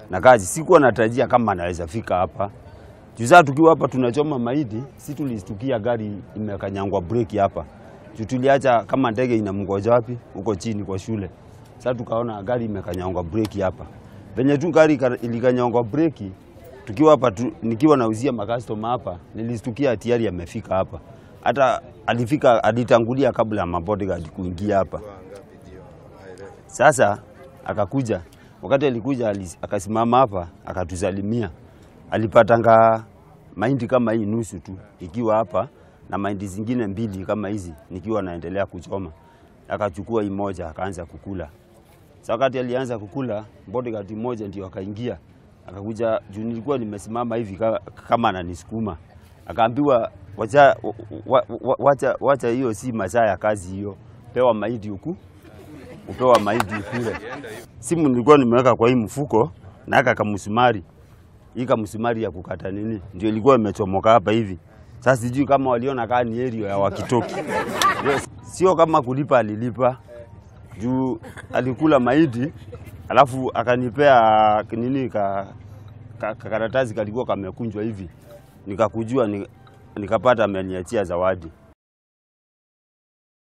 na kazi. Sikuwa natarajia kama anaweza fika hapa. Juu sasa tukiwa hapa tunachoma mahindi, si tulistukia gari imekanyangwa breki hapa. Juu tuliacha kama ndege inamngoja wapi huko chini kwa shule. Sasa tukaona gari imekanyangwa breki hapa. Venye tu gari ika- ilikanyangwa breki tukiwa hapa tu, nikiwa nauzia makastoma hapa, nilistukia tayari amefika hapa. Hata alifika alitangulia kabla ya mabodyguard kuingia hapa. Sasa akakuja, wakati alikuja alis- akasimama hapa akatusalimia. Alipatanga mahindi kama hii nusu tu ikiwa hapa na mahindi zingine mbili kama hizi nikiwa naendelea kuchoma. Akachukua hii moja akaanza kukula. Sasa wakati alianza kukula, bodyguard mmoja ndio akaingia akakuja juu nilikuwa nimesimama hivi ka- kama ananisukuma, akaambiwa wacha, wa, wa, wacha, wacha hiyo si masaa ya kazi hiyo, pewa mahindi huku upewa mahindi ukule. Simu nilikuwa nimeweka kwa hii mfuko na aka kamsumari, hii kamsumari ya kukata nini, ndio ilikuwa imechomoka hapa hivi. Sasa sijui kama waliona kaa ni area ya wakitoki, Yes, sio kama kulipa, alilipa juu alikula mahindi alafu akanipea nini ka, ka, ka karatasi kalikuwa kamekunjwa hivi, nikakujua ni, nikapata ameniachia zawadi.